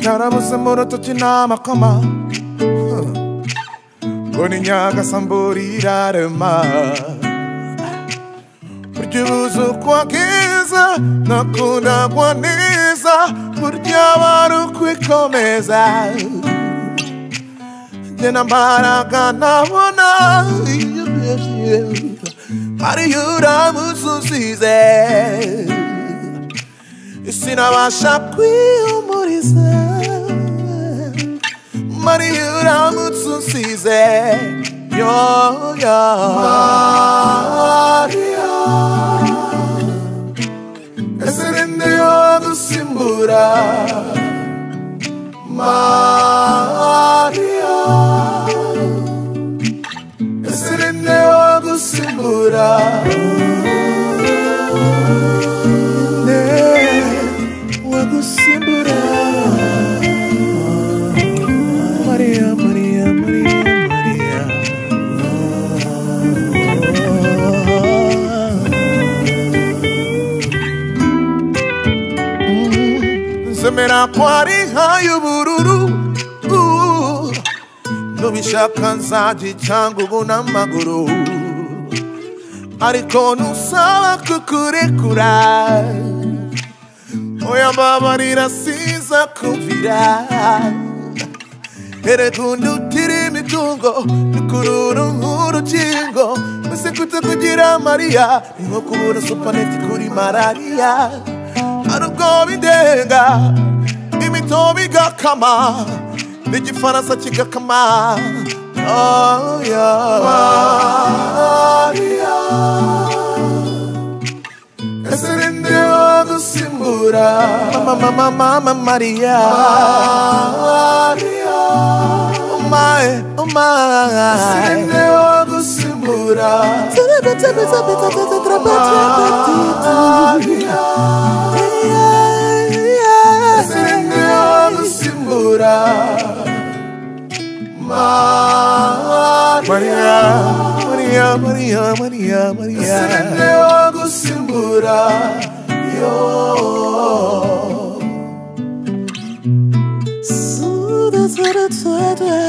narabuze mu rutoki n'amakoma ngo ni nyagasamburira rema burya ubuze uko bwiza nakunda ngo neza burya bari ukwikomeza njye na mbaraga nabona iyo ubyishyiye ariyo uramutse usize sinabasha kwiyumuriza mariyo uramutse unsize yoya mariya ese ni nde wadusimbura mariya ese ni nde wadusimbura nde wadusimbura Maria, Maria, Maria, Maria. Zemera ko ari nka y'ubururu uh, Nubishaka nzajya cyangwa ubu n'amaguru Ariko ntusaba kukurekura Oya mbabarira siza kumvira Erekunda utiri imitungo Nukururu nk'urukingo Mbese kute kugira Maria Ni nko kubura supaneti kuri malaria Hari ubwoba indenga Imitobe igakama N'igifaransa kigakama Oh yeah Maria Ese ni nde wadusimbura Mama mama mama Maria Maria Oh my, oh my Ese ni nde wadusimbura Maria Ese ni nde wadusimbura Maria Maria Maria Maria Maria Ese ni nde wadusimbura Yo Suda, suda, suda.